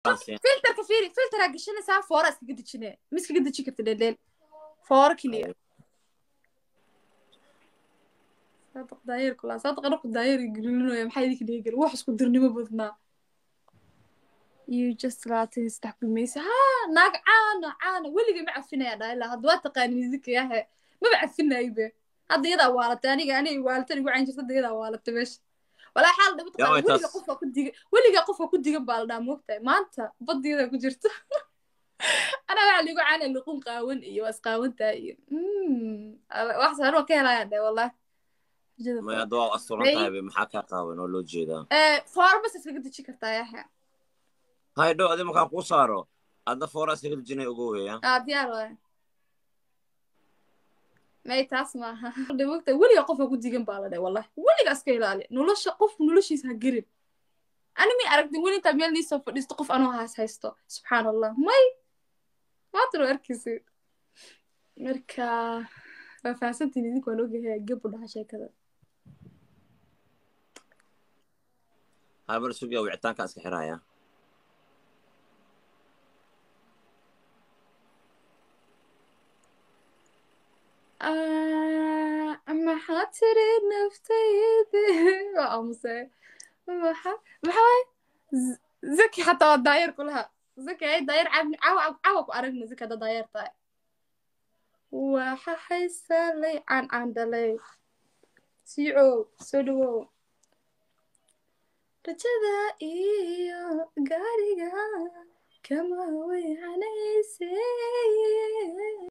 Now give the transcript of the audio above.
filterka fiiri filteraa gashanaysaa foora iskaga dejine ma iskaga deji karta dheldheel foora keliya saadaq daayeer kulaa saadaq anaku daayeer gelinoya maxaa idinka dhiga gel wax isku dirnimo badnaa you just labaatan iyo saddex gumaysa ha naag caana caana weligay ma cafinaya dhaa ilaa hadda waa taqaani musica yahe maba cafinaybe hadda iyadaa waalatay aniga aniga waalatan igu cayn jirta hadda iyadaa waalatay meesha walaa xaal dhaba taqaani Yaa, weliga taas- qofka ku diga weliga qofka ku digan baa la dhaa moogtahay maanta badiyada ku jirta anaa waxaa liigu caana luqun qaawan iyo waa isqaawantaa iyo Mm, ala- wax saaroo ka helaya dhe wallahi Rajada maya foor. hadda waa asturan May- tahay be maxaa kaa qaawan oo loo jeedaa Eh, foora bas iskaga deji kartaa yaxe hay dhow adi markaa kuu saaro adna foora iskaga dejinay ugu weya aa diyaar waay may taas maaha dhawogta weliga qofka ku digan baa la dhahay wallahi weliga iska ilaali nolosha qofku noloshiisa ha gerin ani may aragtin weli intaa meel niisoo fadhiisto qof anoo haas haysto subxaan allah may maantano arkaysi marka waa fahamsantiin idinku waan ogahay gabu dhaha sheekada hay bar sugiya wicitaankaa iska xiraya Ah, maxaa tiri naftaydi waa aamusay maxa maxaa waay Z- zaki xataa waa daayeer kulaha zaki ay daayeer caawin caawa caawa ku aragna zaki hadda daayeer tahay waxa haysalay caan caan dhalay siicow soo dhawow rajada iyo gaariga kama weynanayse